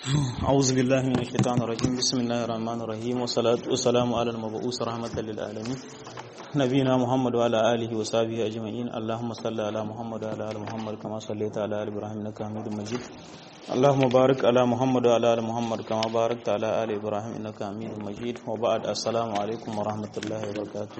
أعوذ بالله من الشيطان الرجيم بسم الله الرحمن الرحيم والصلاة والسلام على المبعوث رحمة للعالمين نبينا محمد وعلى آله وصحبه أجمعين اللهم صل على محمد وعلى آل محمد كما صليت على آل إبراهيم إنك حميد مجيد اللهم بارك على محمد وعلى آل محمد كما باركت على آل إبراهيم إنك حميد مجيد وبعد السلام عليكم ورحمة الله وبركاته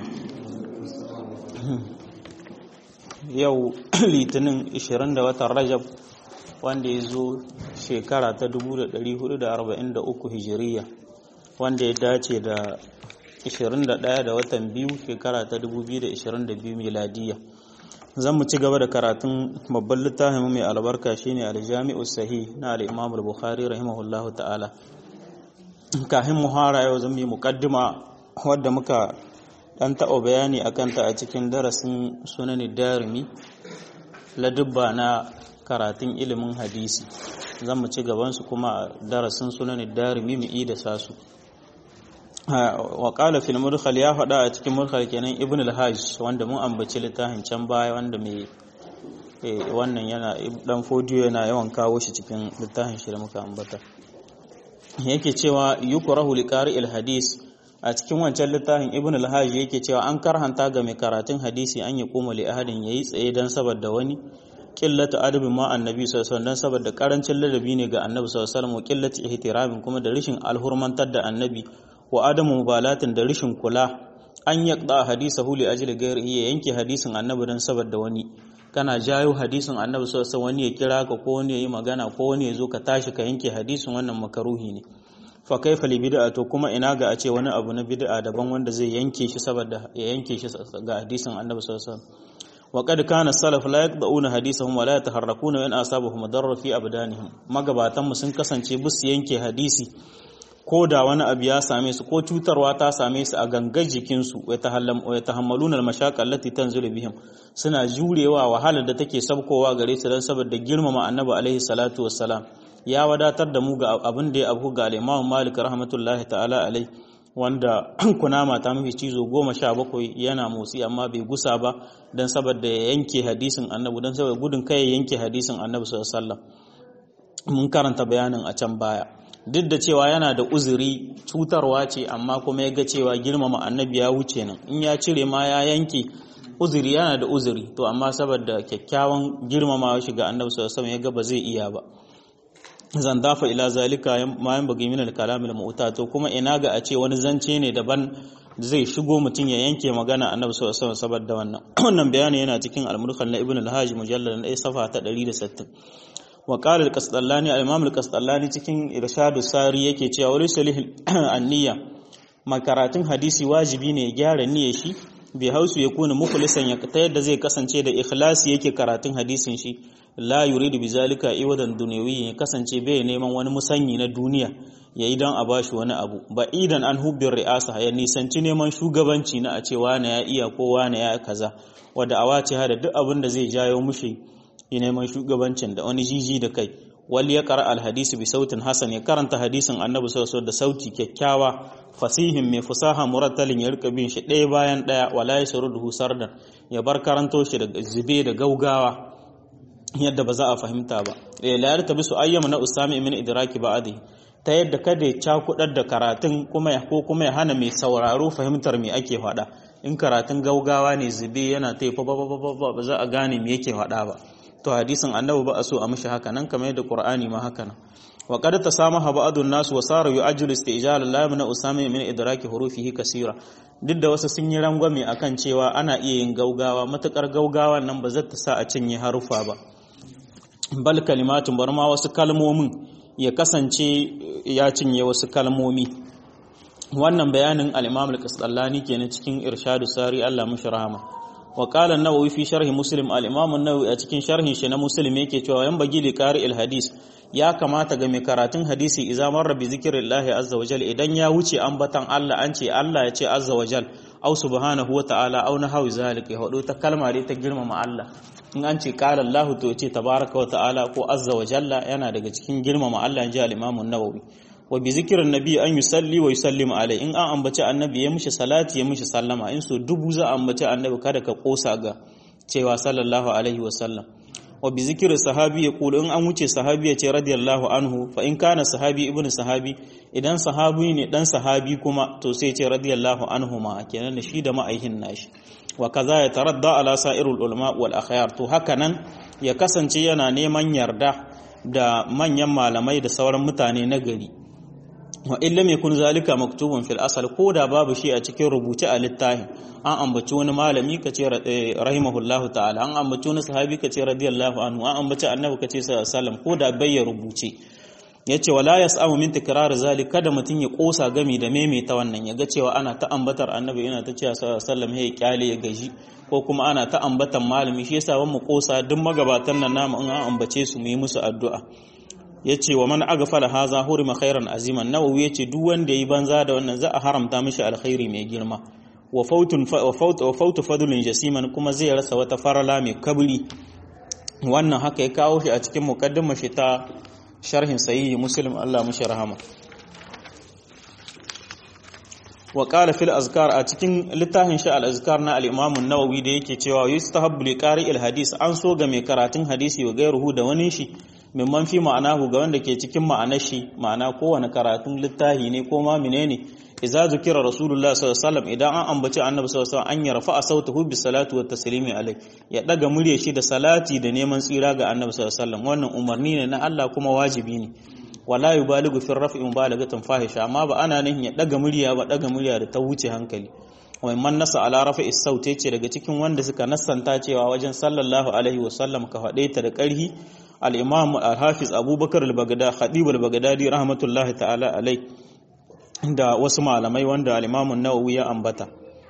yau litinin 20 da watan rajab wanda ya zo shekara ta 1443 hijiriya wanda ya dace da 21 da watan biyu shekara ta 2022 miladiya zan mu ci gaba da karatun babban littafin mai albarka shine aljami'u sahih na al-imam al-bukhari rahimahullahu ta'ala kafin muhara yau zan yi muqaddima wadda muka dan taɓa bayani a kanta a cikin darasin sunanin darimi ladubba na karatun ilimin hadisi zan mu ci gabansu kuma a darasin sunanin darimi mu da sasu wa qala fil mudkhal ya faɗa a cikin mudkhal kenan ibn al-hajj wanda mun ambaci littafin can baya wanda mai wannan yana dan fodiyo yana yawan kawo shi cikin littafin shi da muka ambata yake cewa yukrahu liqari al-hadis a cikin wancan littafin ibn al-hajj yake cewa an karhanta ga mai karatun hadisi an yi kuma li ahadin yayi tsaye dan saboda wani qillatu adabin ma annabi sallallahu alaihi wasallam saboda karancin ladabi ne ga annabi sallallahu alaihi wasallam qillatu ihtiramin kuma da rishin alhurmantar da annabi wa adamu mubalatin da rishin kula an yaqda hadisahu li ajli ghairihi ya yanke hadisin annabi dan saboda wani kana jayo hadisin annabi sallallahu alaihi wasallam wani ya kira ka ko wani ya yi magana ko wani ya zo ka tashi ka yanke hadisin wannan makaruhi ne fa kaifa li bid'a to kuma ina ga a ce wani abu na bid'a daban wanda zai yanke shi saboda ya yanke shi ga hadisin annabi sallallahu alaihi wasallam wa qad kana salaf la yaqda'una hadisahum wa la yataharrakuna wa in asabahum darra fi abdanihim magabatan mu sun kasance bus yanke hadisi ko da wani abu ya same su ko cutarwa ta same su a gangar jikinsu wa tahammaluna al-mashaqa allati tanzilu bihim suna jurewa wahalar da take sabkowa gare su dan saboda girmama annabi alaihi salatu wassalam ya wadatar da mu ga abin da ya abu ga al-Imam Malik rahmatullahi ta'ala alai wanda kunama ta mafi cizo goma sha bakwai yana motsi amma bai gusa ba don saboda ya yanke hadisin annabi don saboda gudun kai ya yanke hadisin annabi sallallahu alaihi mun karanta bayanin a can baya duk da cewa yana da uzuri cutarwa ce amma kuma ya ga cewa girmama annabi ya wuce nan in ya cire ma ya yanke uzuri yana da uzuri to amma saboda kyakkyawan girmama shi ga annabi sallallahu alaihi ya ga ba zai iya ba zan dafa ila zalika ma yan bagi min al-kalam al to kuma ina ga a ce wani zance ne daban zai shigo mutum ya yanke magana annabi sallallahu alaihi wasallam saboda wannan wannan bayani yana cikin al-murkhal na ibn al-hajj mujallad na safa ta 160 wa qala al-qasdallani al-imam al-qasdallani cikin irshadu sari yake cewa wali salih an-niyya makaratun hadisi wajibi ne ya gyara niyyar shi bai hausu ya kuna mukhlisan ya ta yadda zai kasance da ikhlasi yake karatun hadisin shi la yuridu bizalika iwadan dunyawi ya kasance bai neman wani musanyi na duniya ya yi don a bashi wani abu ba idan an hubbin ri'asa ya nisanci neman shugabanci na a ce wane ya iya ko wane ya kaza wadda a wace hada duk abin da zai jayo mushi ya neman shugabancin da wani jiji da kai wal ya qara al hadisi bi sautin hasan ya karanta hadisin annabi sallallahu da sauti kyakkyawa fasihin mai fusaha murattalin ya rika bin shi ɗaya bayan ɗaya wala yashruduhu sardan ya bar karanto shi da zube da gaugawa yadda ba za a fahimta ba la yarta bisu ayyama na usami min idraki ba'adi ta yadda kada ya cakudar da karatun kuma ya ko kuma ya hana mai sauraro fahimtar me ake faɗa in karatun gaugawa ne zube yana ta fa ba za a gane me yake faɗa ba to hadisin annabi ba a so a mishi haka nan kamar yadda qur'ani ma haka nan wa qad tasamaha ba'dun nas wa sara yu'ajjilu istijal la min usami min idraki hurufihi kasira duk da wasu sun yi rangwame akan cewa ana iya yin gaugawa matukar gaugawa nan ba zata sa a cinye harufa ba bal kalimatun bar ma wasu kalmomin ya kasance ya cinye wasu kalmomi wannan bayanin al-imam al-qasdallani kenan cikin irshadu sari Allah mushi rahama wa qala an-nawawi fi sharhi muslim al-imam an-nawawi a cikin sharhin shi na muslim yake cewa yan bagi li qari al-hadis ya kamata ga mai karatun hadisi idza marra bi zikrillahi azza wajal idan ya wuce ambatan Allah an ce Allah ya ce azza wajal au subhanahu wa ta'ala au nahawi zalika ya hado ta kalma dai ta girmama Allah in an ce qala Allah to ce tabaraka wa ta'ala ko azza wa jalla yana daga cikin girmama Allah inji al-imam an-nawawi wa bi zikrin nabi an yusalli wa yusallim alai in an ambaci annabi ya mishi salati ya mishi sallama in so dubu za a ambaci annabi kada ka kosa ga cewa sallallahu alaihi wa sallam wa bi zikri sahabi ya kulu in an wuce sahabi ya ce radiyallahu anhu fa in kana sahabi ibnu sahabi idan sahabi ne dan sahabi kuma to sai ce radiyallahu anhu ma kenan da shi da ma'aihin nashi wa kaza ya taradda ala sa'irul ulama wal akhyar to haka nan ya kasance yana neman yarda da manyan malamai da sauran mutane na gari wa illa mai kun zalika maktubun fil asal ko da babu shi a cikin rubuce a littafin an ambaci wani malami ka ce rahimahullahu ta'ala an ambaci wani sahabi ka ce radiyallahu anhu an ambaci annabi ka ce sallallahu ko da bai ya rubuce yace wala yas'amu min tikrar zalik kada mutun ya kosa gami da maimaita wannan ya ga cewa ana ta ambatar annabi ina ta cewa sallallahu alaihi ya kyale ya gaji ko kuma ana ta ambatan malami shi yasa mu kosa duk magabatan nan namu in an ambace su mu yi musu addu'a yace wa man aghfala haza hurima khairan aziman nawawi yace duk wanda yi banza da wannan za a haramta mishi alkhairi mai girma wa fautun wa faut wa fautu fadlun jasiman kuma zai rasa wata farala mai kabri wannan haka ya kawo shi a cikin muqaddimar shi ta sharhin sahihi muslim Allah mushi rahama wa qala fil azkar a cikin littafin shi al azkar na al imam an-nawawi da yake cewa yustahabbu li qari al hadis an so ga mai karatun hadisi wa gairuhu da wani shi mimman fi ma'anahu ga wanda ke cikin ma'anar shi ma'ana kowane karatun littafi ne ko ma menene idza zukira rasulullah sallallahu alaihi wasallam idan an ambaci annabi sallallahu alaihi wasallam an yarfa sautahu bis salatu wat taslimi alai ya daga murya shi da salati da neman tsira ga annabi sallallahu alaihi wasallam wannan umarni ne na Allah kuma wajibi ne wala yubaligu fi raf'i mubalagatan fahisha amma ba ana nan ya daga murya ba daga murya da ta wuce hankali wai man nasa ala rafa'i sauti ce daga cikin wanda suka nassanta cewa wajen sallallahu alaihi wasallam ka faɗe ta da ƙarhi al-imam al-hafiz abubakar al-baghdadi khatib al-baghdadi rahmatullahi ta'ala alai da wasu malamai wanda al-imam an-nawawi ya ambata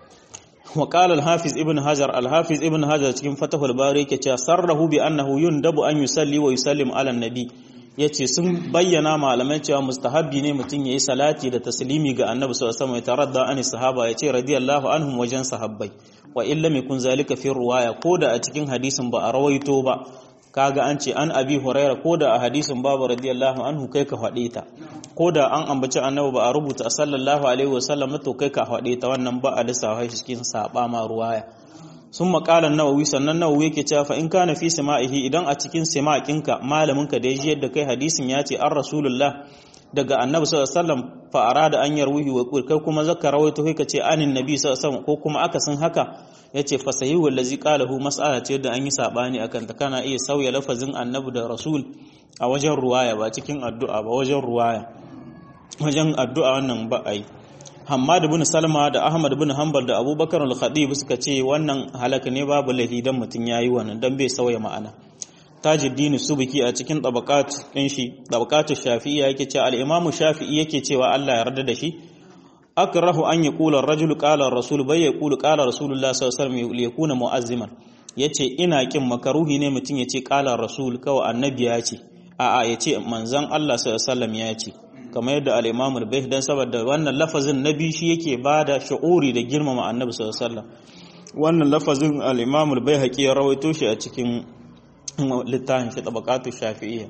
wa qala al-hafiz ibn hajar al-hafiz ibn hajar cikin fatahul bari yake cewa sarrahu bi annahu yundabu an yusalli wa yusallim ala nabi yace sun bayyana malamai cewa mustahabbi ne mutum yayi salati da taslimi ga annabi sallallahu alaihi wasallam ya taradda an sahaba yace radiyallahu anhum wajen sahabbai wa illa yakun zalika fi ruwaya koda a cikin hadisin ba a rawaito ba kaga an ce an abi huraira ko da a hadisin babu radiyallahu anhu kai ka faɗe ta ko da an ambaci annabi ba a rubuta sallallahu alaihi wasallam to kai ka faɗe ta wannan ba a lissafa shi cikin saba ma ruwaya sun maƙalan nawawi sannan nawawi yake cewa fa in kana fi sama'ihi idan a cikin sama'inka malamin ka da ya yadda kai hadisin ya ce an rasulullah daga annabi sallallahu alaihi wasallam fa arada an yarwihi wa kai kuma zaka rawaito kai ka ce anin nabi sallallahu alaihi wasallam ko kuma akasin haka yace fa sahihu allazi qalahu mas'ala ce da an yi sabani akan ta kana iya sauya lafazin annabi da rasul a wajen ruwaya ba cikin addu'a ba wajen ruwaya wajen addu'a wannan ba ai Hammad bin Salma da Ahmad bin Hanbal da Abubakar al-Khatib suka ce wannan halaka ne babu lahi dan mutun yayi wannan dan bai sauya ma'ana Tajuddin Subki a cikin tabaqat din shi tabaqatu Shafi'iyya yake cewa al-Imam Shafi'i yake cewa Allah ya yarda da shi akrahu an yaqula ar-rajul qala ar-rasul bai yaqulu qala rasulullah sallallahu alaihi wasallam yakuna mu'azziman yace ina kin makaruhi ne mutun yace qala ar-rasul kawai annabi ya ce a'a yace manzon Allah sallallahu alaihi wasallam ya ce kamar yadda al-Imam al-Bayh dan saboda wannan lafazin nabi shi yake bada shu'uri da girmama annabi sallallahu alaihi wasallam wannan lafazin al-Imam al-Baihaqi ya rawaito shi a cikin littafin shi tabaqatu shafi'iyya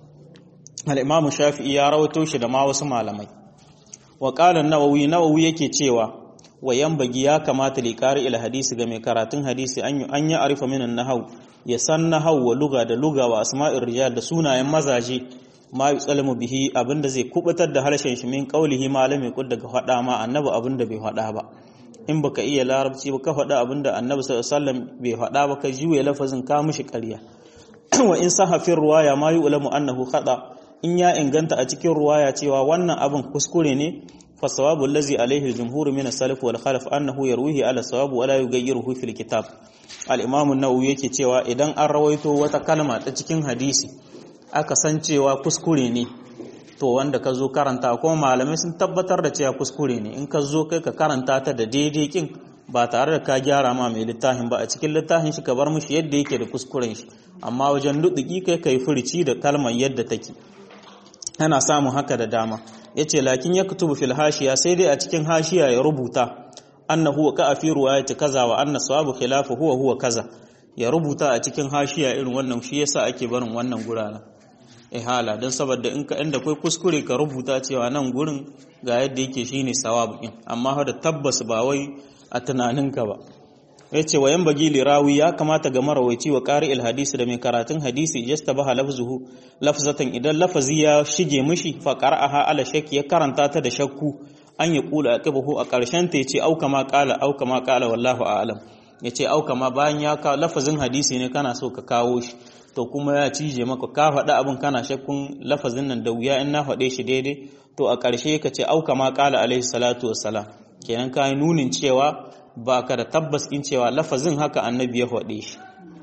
al-Imam Shafi'i ya rawaito shi da ma wasu malamai wa qala an-Nawawi Nawawi yake cewa wayan bagi ya kamata li qari ila hadisi ga mai karatun hadisi an an ya arifa minan nahau ya san nahau wa luga da luga wa asma'ir rijal da sunayen mazaje ma yutsalamu bihi abinda zai kubutar da harshen shi min qaulihi malami kud daga fada ma annabi abinda bai fada ba in baka iya larabci ba ka fada abinda annabi sallallahu alaihi wasallam bai fada ba ka juye lafazin ka mishi ƙarya wa in sahafin ruwaya ma yu'lamu annahu khata in ya inganta a cikin ruwaya cewa wannan abin kuskure ne fa sawabu allazi alaihi al-jumhur min as-salaf wal khalaf annahu yarwihi ala sawab wa la yughayyiruhu fil kitab al-imam an-nawawi yake cewa idan an rawaito wata kalma ta cikin hadisi aka san cewa kuskure ne to wanda ka zo karanta kuma malamai sun tabbatar da cewa kuskure ne in ka zo kai ka karanta ta da daidai kin ba tare da ka gyara ma mai littafin ba a cikin littafin shi ka bar mushi yadda yake da kuskuren shi amma wajen duduki kai kai furici da kalmar yadda take ana samun haka da dama yace lakin ya kutubu fil hashiya sai dai a cikin hashiya ya rubuta annahu ka fi ruwayati kaza wa anna sawabu khilafu huwa huwa kaza ya rubuta a cikin hashiya irin wannan shi yasa ake barin wannan gurana ihala don saboda in ka inda kai kuskure ka rubuta cewa nan gurin ga yadda yake shine sawabu din amma da tabbas ba wai a tunaninka ba yace wayan bagi lirawi ya kamata ga marawaici wa qari'il hadisi da mai karatun hadisi yastabaha lafzuhu lafzatan idan lafazi ya shige mishi fa qara'aha ala shakki ya karanta ta da shakku an ya kula aqibahu a karshen ta yace au kama qala au kama qala wallahu a'lam yace au kama bayan ya ka lafazin hadisi ne kana so ka kawo shi to kuma ya cije maka ka faɗa abin kana shakkun lafazin nan da wuya in na faɗe shi daidai to a ƙarshe ka ce au kama qala alaihi salatu wassalam kenan ka nunin cewa ba ka da tabbas in cewa lafazin haka annabi ya faɗe shi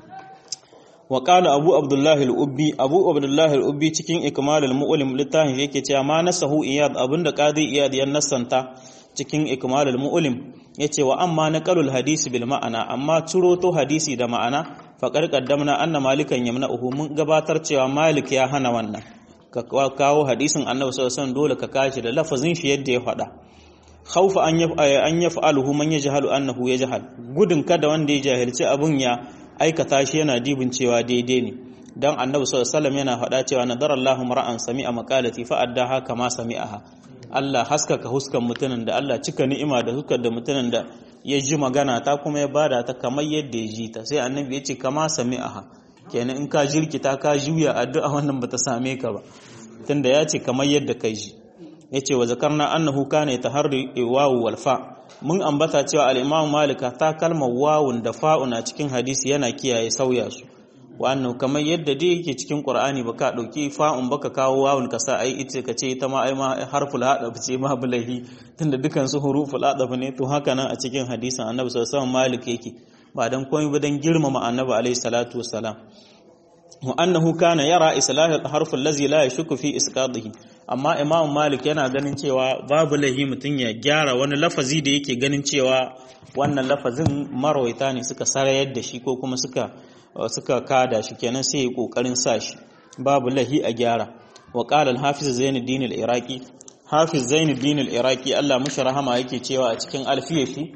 wa qala abu abdullah al-ubbi abu abdullah al-ubbi cikin ikmal al-mu'lim littafin yake cewa ma nasahu iyad abinda qadi iyad ya nasanta cikin ikmal al-mu'lim yace wa amma naqalul hadisi bil ma'ana amma ciro to hadisi da ma'ana faqad qaddamna anna malikan yamna'uhu mun gabatar cewa malik ya hana wannan ka kawo hadisin annabi sallallahu alaihi wasallam dole ka kashi da lafazin shi yadda ya faɗa khaufa an an yaf'aluhu man yajhalu annahu yajhal gudun kada wanda ya jahilci abun ya aikata shi yana dibin cewa daidai ne dan annabi sallallahu alaihi wasallam yana faɗa cewa nadarallahu mar'an sami'a maqalati fa addaha kama sami'aha Allah haskaka huskan mutumin da Allah cika ni'ima da huskar da mutumin da ya ji magana ta kuma ya bada ta kamar yadda ya ji ta sai annabi ya ce kama sami'aha kenan in ka jirkita ka juya addu'a wannan bata same ka ba tunda ya ce kamar yadda ka ji yace wa zakarna annahu kana yataharri wawu wal fa mun ambata cewa al-imam malika ta kalmar wawun da fa'un a cikin hadisi yana kiyaye sauya su wa annahu kamar yadda dai yake cikin qur'ani baka dauki fa'un baka kawo wawun ka sa ai ita ka ce ita ma ai ma harful hadaf ce ma bulahi tunda dukan su huruful hadaf ne to haka nan a cikin hadisin annabi sallallahu alaihi wasallam malik yake ba dan komai ba dan girmama annabi alaihi salatu wassalam wa annahu kana yara islahul harful ladzi la yashku fi isqadihi amma imam malik yana ganin cewa babu lahi mutun ya gyara wani lafazi da yake ganin cewa wannan lafazin marwaita ne suka sarayar da shi ko kuma suka suka kada shi kenan sai ya kokarin sa shi babu lahi a gyara wa qala al-hafiz zainuddin al-iraqi hafiz zainuddin al-iraqi Allah mushi rahama yake cewa a cikin alfiyar shi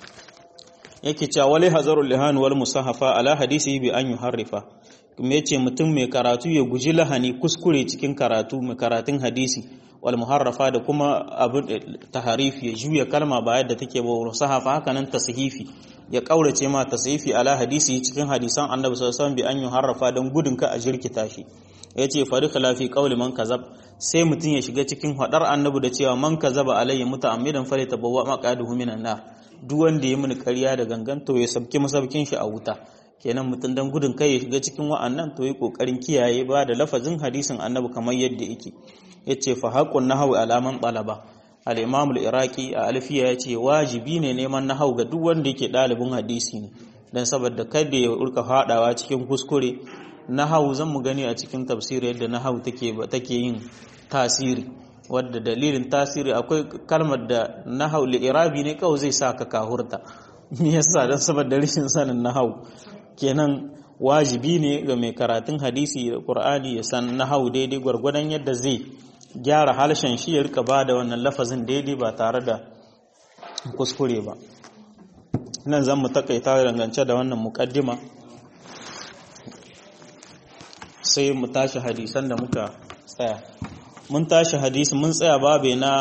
yake cewa wali hazarul lihan wal musahafa ala hadisi bi an yuharrifa kuma yace mutum mai karatu ya guji lahani kuskure cikin karatu mai karatun hadisi wal muharrafa da kuma abin taharifi ya juya kalma ba yadda take ba sahafa haka nan tashifi ya kaurace ma tashifi ala hadisi cikin hadisan annabi sallallahu alaihi wasallam bi an yuharrafa dan gudun ka a jirkita shi yace fari khilafi qauli man kazab sai mutum ya shiga cikin hadar annabi da cewa man kazaba alayya muta'ammidan fali tabawwa maqaduhu minan nar duk wanda ya mini ƙarya da gangan to ya sabki masabkin shi a wuta kenan mutum dan gudun kai ya shiga cikin wa'annan to yi kokarin kiyaye ba da lafazin hadisin annabi kamar yadda yake yace fa haqqun nahwi alaman talaba al-imam al-iraqi a alfiya yace wajibi ne neman nahwu ga duk wanda yake dalibin hadisi ne dan saboda kada ya urka fadawa cikin kuskure nahwu zan mu gani a cikin tafsiri yadda nahwu take take yin tasiri wadda dalilin tasiri akwai kalmar da nahau li'irabi ne kawai zai sa ka kahurta me yasa dan saboda rashin sanin nahau kenan wajibi ne ga mai karatun hadisi da qur'ani ya san nahau daidai gwargwadon yadda zai gyara halshen shi ya rika bada wannan lafazin daidai ba tare da kuskure ba nan zan mu takaita dangance da wannan mukaddima sai mu tashi hadisan da muka tsaya mun tashi hadisi mun tsaya babe na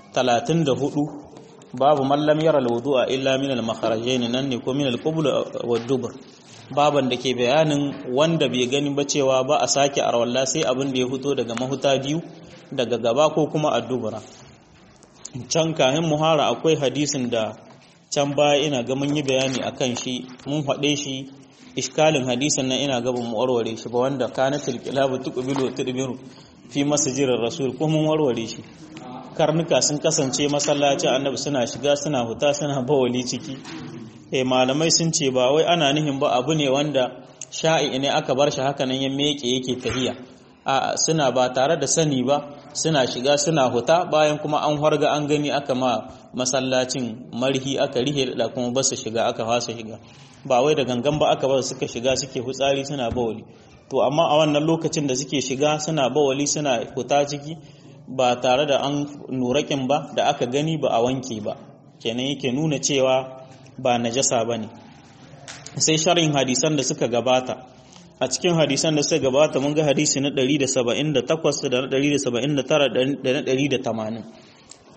34 babu mallam yara alwudu'a illa min al-makharajain nan ne ko min al-qubul wa dubur baban da ke bayanin wanda bai gani ba cewa ba a sake arwalla sai abin da ya fito daga mahuta biyu daga gaba ko kuma addubura can kahin muhara akwai hadisin da can baya ina ga mun yi bayani akan shi mun faɗe shi iskalin hadisin nan ina ga mu warware shi ba wanda kanatul kilabu tuqbilu tudbiru fi masjidir rasul ko mun warware shi karnuka sun kasance masallacin annabi suna shiga suna huta suna bawali ciki eh malamai sun ce ba wai ana nihin ba abu ne wanda sha'i ne aka bar shi haka nan ya meke yake tahiya a suna ba tare da sani ba suna shiga suna huta bayan kuma an harga an gani aka ma masallacin marhi aka rihe da kuma ba su shiga aka fasa shiga ba wai da gangan ba aka ba suka shiga suke hutsari suna bawali to amma a wannan lokacin da suke shiga suna bawali suna huta ciki ba tare da an nurakin ba da aka gani ba a wanke ba kenan yake nuna cewa ba najasa ba ne sai sharhin hadisan da suka gabata a cikin hadisan da suka gabata mun ga hadisi na 178 da na 179 da na 180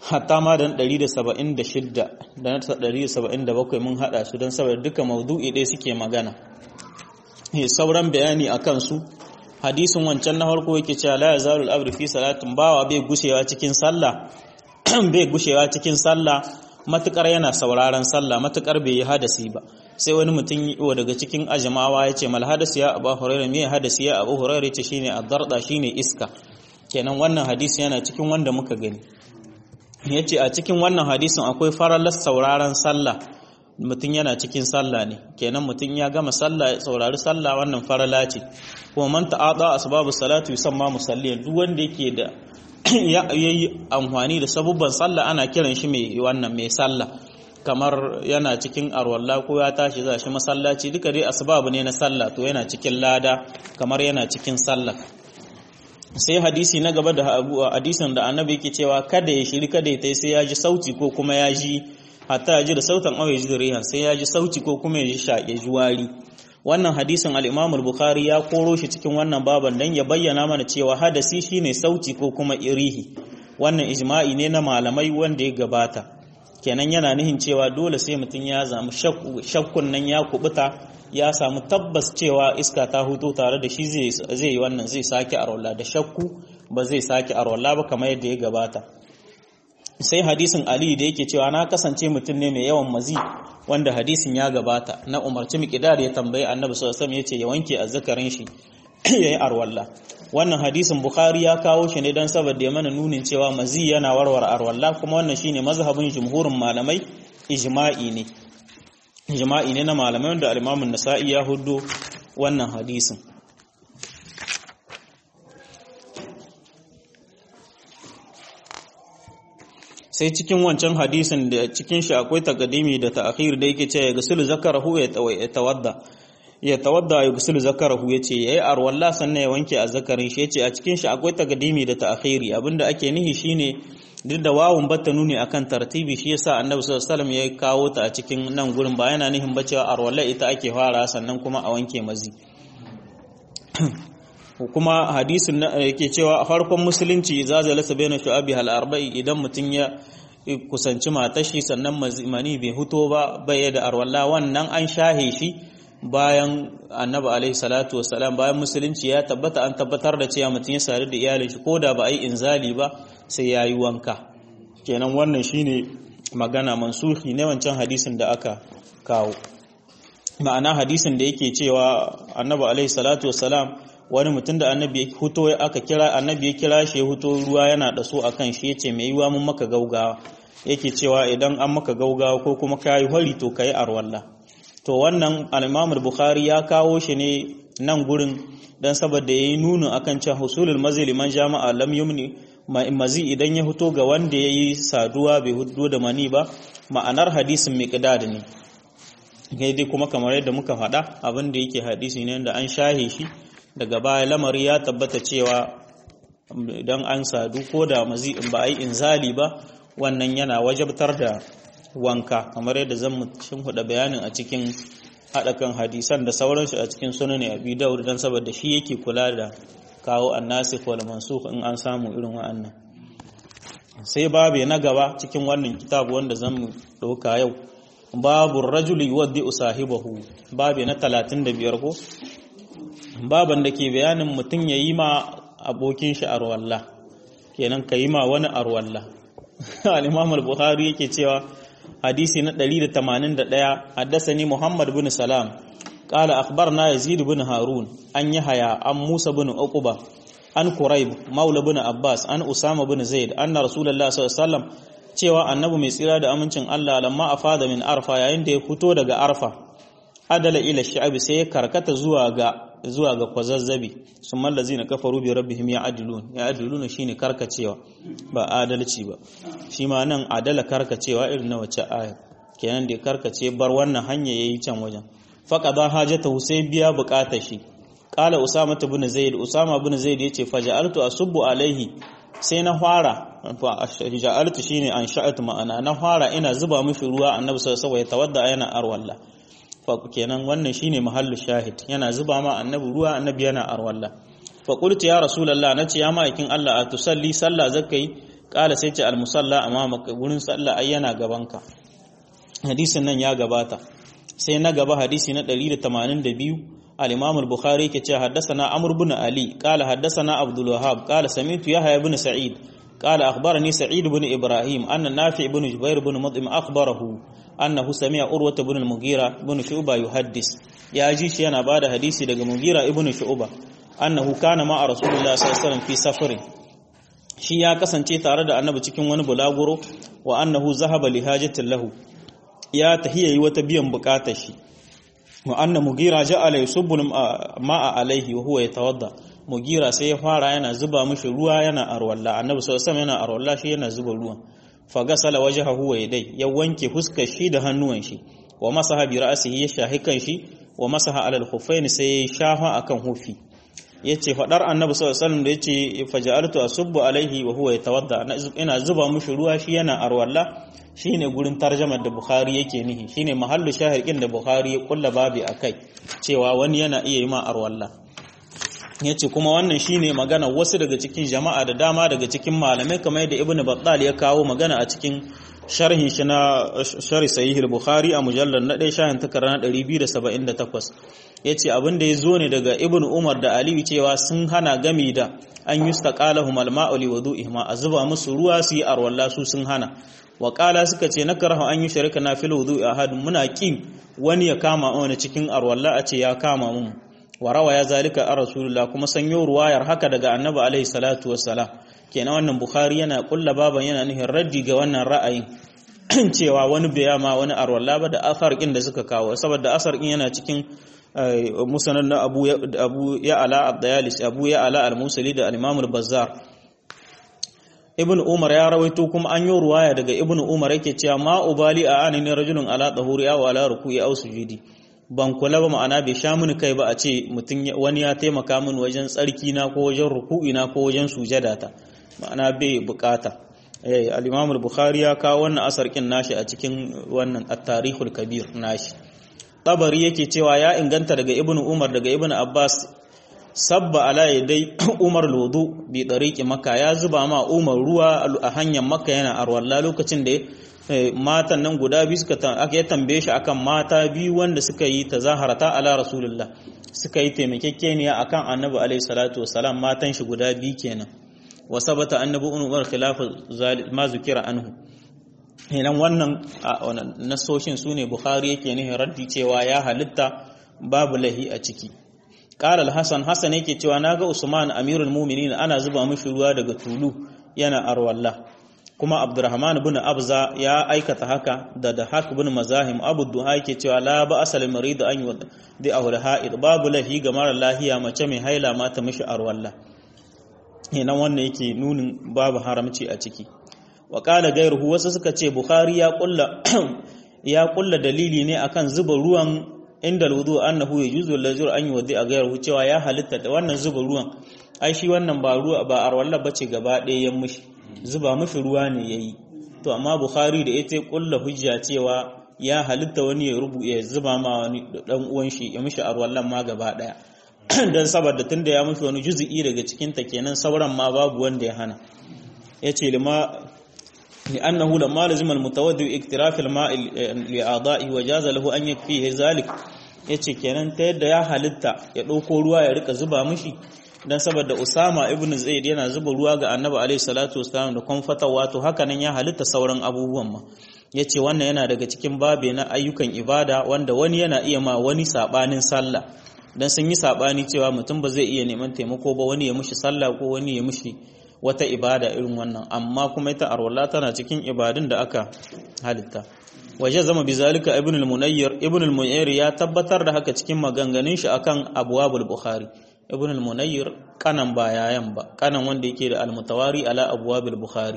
hatta ma da 176 da 177 mun hada su don saboda duka maudu'i ɗaya suke magana sauran bayani a kansu hadisin wancan na farko yake cewa la yazalul abdu fi salatin bawa bai gushewa cikin sallah bai gushewa cikin sallah matukar yana sauraron sallah matukar bai yi hadasi ba sai wani mutum yi daga cikin ajamawa ya ce mal hadasi ya abu hurairah me hadasi ya abu hurairah ce shine ad-darda shine iska kenan wannan hadisi yana cikin wanda muka gani yace a cikin wannan hadisin akwai faralar sauraron sallah mutum yana cikin sallah ne kenan mutum ya gama sallah ya saurari sallah wannan farala ce kuma man ta'ada asbabu salatu yusamma musalliyan duk wanda yake da ya yi amfani da sabubban sallah ana kiran shi mai wannan mai sallah kamar yana cikin arwalla ko ya tashi za shi masallaci duka dai asbabu ne na sallah to yana cikin lada kamar yana cikin sallah sai hadisi na gaba da hadisin da annabi yake cewa kada ya shiri kada ya tai sai ya ji sauti ko kuma ya ji hatta ya ji da sautan awai ji da rihan sai ya ji sauti ko kuma ya ji shaƙe ji wari wannan hadisin al-Imam al-Bukhari ya koro shi cikin wannan baban dan ya bayyana mana cewa hadasi shine sauti ko kuma irihi wannan ijma'i ne na malamai wanda ya gabata kenan yana nihin cewa dole sai mutum ya zamu shakkun nan ya kubuta ya samu tabbas cewa iska ta huto tare da shi zai yi wannan zai sake arwala da shakku ba zai sake arwala ba kamar yadda ya gabata sai hadisin Ali da yake cewa na kasance mutum ne mai yawan mazi wanda hadisin ya gabata na umarci miqdar ya tambayi annabi sallallahu alaihi wasallam yace ya wanke azzakarin shi yayi arwalla wannan hadisin bukhari ya kawo shi ne dan saboda ya mana nunin cewa mazi yana warware arwalla kuma wannan shine mazhabin jumhurin malamai ijma'i ne ijma'i ne na malamai wanda al-Imam an-Nasa'i ya huddo wannan hadisin sai cikin wancan hadisin da cikin shi akwai takadimi da ta'khir da yake cewa gusulu zakarahu ya tawadda ya tawadda ya gusulu zakarahu yace yayi arwalla sannan ya wanke azzakarin shi yace a cikin shi akwai takadimi da ta'khiri abinda ake nihi shine duk da wawun batta nuni akan tartibi shi yasa annabi sallallahu alaihi wasallam ya kawo ta a cikin nan gurin ba yana nihin ba cewa arwalla ita ake fara sannan kuma a wanke mazi kuma hadisin yake cewa a farkon musulunci za zai lasa bayan shu'abi hal arba'i idan mutum ya kusanci matashi sannan mani bai huto ba bai da arwalla wannan an shahe shi bayan annabi alaihi salatu wasalam bayan musulunci ya tabbata an tabbatar da cewa mutum ya sadu da iyalin shi koda ba a yi inzali ba sai ya yi wanka kenan wannan shine magana mansuhi ne wancan hadisin da aka kawo ma'ana hadisin da yake cewa annabi alaihi salatu wasalam wani mutum da annabi ya huto aka kira annabi ya kira shi ya huto ruwa yana da so akan shi yace mai yiwa mun maka gaugawa yake cewa idan an maka gaugawa ko kuma kai hori to kai arwalla to wannan al-Imam bukhari ya kawo shi ne nan gurin dan saboda yayi nunu akan cewa husulul mazil man jama'a lam yumni mazi idan ya huto ga wanda yayi saduwa bai hudo da mani ba ma'anar hadisin miqdad ne dai kuma kamar yadda muka faɗa abin da yake hadisi ne da an shahe shi daga baya lamari ya tabbata cewa idan an sadu ko da mazi in ba a yi inzali ba wannan yana wajabtar da wanka kamar yadda zan shin huda bayanin a cikin haɗakan hadisan da sauransu a cikin sunan abi daud dan saboda shi yake kula da kawo annasikh wal mansukh in an samu irin wa'annan sai babu na gaba cikin wannan kitabu wanda zan mu dauka yau babu rajuli yuwaddi usahibahu babu na 35 ko baban da ke bayanin mutum ya yi ma abokin shi arwalla kenan ka yi ma wani arwalla al-imam al-bukhari yake cewa hadisi na 181 haddasani muhammad bin salam qala akhbarna yazid bin harun an yahya an musa bin uquba an quraib maula bin abbas an usama bin zaid anna rasulullah sallallahu alaihi wasallam cewa annabi mai tsira da amincin Allah lamma afada min arfa yayin da ya fito daga arfa adala ila sha'abi sai ya karkata zuwa ga zuwa ga kwazazzabi sun mallazi na kafaru bi rabbihim ya adilun ya adilun shine karkacewa ba adalci ba shi ma nan adala karkacewa irin na wace aya kenan da karkace bar wannan hanya yayi can wajen faqada hajatahu sai biya bukatar shi qala usama ibn zaid usama ibn zaid yace faja'altu asubbu alaihi sai na fara fa ja'altu shine an sha'atu ma'ana na fara ina zuba mishi ruwa annabi sallallahu alaihi wasallam ya tawadda yana arwalla kenan wannan shine mahallu shahid yana zuba ma annabi ruwa annabi yana arwalla fa qultu ya rasulullah nace ya ma'aikin Allah a tusalli sallah zakai kala sai ce al musalla amma gurin sallah ai yana gabanka hadisin nan ya gabata sai na gaba hadisi na 182 al-imam al-bukhari yake cewa haddathana amr ibn ali qala haddathana abdul wahhab qala sami'tu yahya ibn sa'id qala akhbarani sa'id ibn ibrahim anna nafi' ibn jubair ibn mud'im akhbarahu annahu sami'a urwa ibn al-mughira ibn shu'ba yuhaddis ya ji shi yana bada hadisi daga mughira ibn shu'ba annahu kana ma'a rasulullah sallallahu alaihi wasallam fi safarin shi ya kasance tare da annabi cikin wani bulaguro wa annahu zahaba li hajatin lahu ya tahiyayi wata biyan bukatar shi wa anna mugira ja'ala yusubbu ma'a alaihi wa huwa yatawadda mugira sai ya fara yana zuba mishi ruwa yana arwalla annabi sallallahu alaihi yana arwalla shi yana zuba ruwan fa gasala wajhahu wa yadai ya wanke fuskar shi da hannuwan shi wa masaha bi ra'sihi ya shahi kan shi wa masaha ala al-khuffayn sai ya shafa akan hufi yace fadar annabi sallallahu alaihi wasallam da yace faja'altu asubbu alaihi wa huwa yatawadda ina zuba mishi ruwa shi yana arwalla shine gurin tarjamar da Bukhari yake nihi shine mahallu shahirkin da Bukhari ya kulla babi akai cewa wani yana iya yi ma arwalla yace kuma wannan shine magana wasu daga cikin jama'a da dama daga cikin malamai kamar yadda Ibn Battal ya kawo magana a cikin sharhin shi na sharhi sahih al-Bukhari a mujallal na 1 shahin takara na 278 yace abin da ya zo ne daga Ibn Umar da Aliyu cewa sun hana gami da an yustaqalahum al-ma'u li wudu'ihima a zuba musu ruwa su yi arwalla su sun hana waƙala suka ce na karahu an yi shirka na fil wudu ahadun muna kin wani ya kama wani cikin arwalla a ce ya kama mu warawa ya zalika a rasulullah kuma sanyo ruwayar haka daga annabi alaihi salatu wassalam kenan wannan bukhari yana kulla baban yana nufin raddi ga wannan ra'ayin cewa wani bai ma wani arwalla ba da asar kin da suka kawo saboda asar kin yana cikin musnad na abu abu ya ala ad-dayalis abu ya ala al-musali da al-imam al-bazzar ibn umar ya rawaito kuma an yi ruwaya daga ibn umar yake cewa ma ubali a anani rajulun ala tahuri aw ala ruku'i aw sujudi ban kula ba ma'ana bai sha mini kai ba a ce mutum wani ya taimaka min wajen tsarki na ko wajen ruku'i na ko wajen sujada ta ma'ana bai bukata eh al-imam al-bukhari ya kawo wannan asar kin nashi a cikin wannan at-tarikhul kabir nashi tabari yake cewa ya inganta daga ibn umar daga ibn abbas sabba ala dai umar lodo bi dariki maka ya zuba ma umar ruwa a hanyar maka yana arwalla lokacin da matan nan guda biyu suka aka ya tambaye shi akan mata biyu wanda suka yi tazaharata ala rasulullah suka yi taimakekeniya akan annabi alaihi salatu wasalam matan shi guda biyu kenan wa sabata annabi umar khilafa ma zukira anhu idan wannan nasoshin sune bukhari yake nihin raddi cewa ya halitta babu lahi a ciki قال الحسن حسن yake cewa naga Usman Amirul Mu'minin ana zuba mishi ruwa daga tulu yana arwalla kuma Abdurrahman ibn Abza ya aikata haka da da hak ibn Mazahim Abu Duha yake cewa la ba asal marid an yudi ahul ha'id babu lahi ga mara lahiya mace mai haila ma ta mishi arwalla ina wannan yake nunin babu haramci a ciki wa qala gairuhu wasu suka ce Bukhari ya kulla ya kulla dalili ne akan zuba ruwan inda alwudu annahu yajuzu lazur an yuwaddi a gairu cewa ya halitta da wannan zuba ruwan ai shi wannan ba ruwa ba arwalla bace gaba ɗaya ya mushi zuba mushi ruwa ne yayi to amma bukhari da ita kulla hujja cewa ya halitta wani ya rubu ya zuba ma wani dan uwan shi ya mushi arwallan ma gaba ɗaya dan saboda tunda ya mushi wani juz'i daga cikin ta kenan sauran ma babu wanda ya hana yace lima لأنه لما لزم المتودع اكتراف الماء لأعضائه وجاز له أن يكفيه ذلك yace kenan ta yadda ya halitta ya ɗauko ruwa ya rika zuba mishi dan saboda Usama ibn Zaid yana zuba ruwa ga Annabi alaihi salatu wasallam da kwamfatawa to haka nan ya halitta sauran abubuwan ma yace wannan yana daga cikin babe na ayyukan ibada wanda wani yana iya ma wani sabanin sallah dan sun yi sabani cewa mutum ba zai iya neman taimako ba wani ya mushi sallah ko wani ya mushi wata ibada irin wannan amma kuma ita arwalla tana cikin ibadun da aka halitta waje zama bizalika ibn al-munayyir ibn al-munayyir ya tabbatar da haka cikin maganganun shi akan abwabul bukhari ibn al-munayyir kanan ba yayan ba kanan wanda yake da al-mutawari ala abwabil bukhari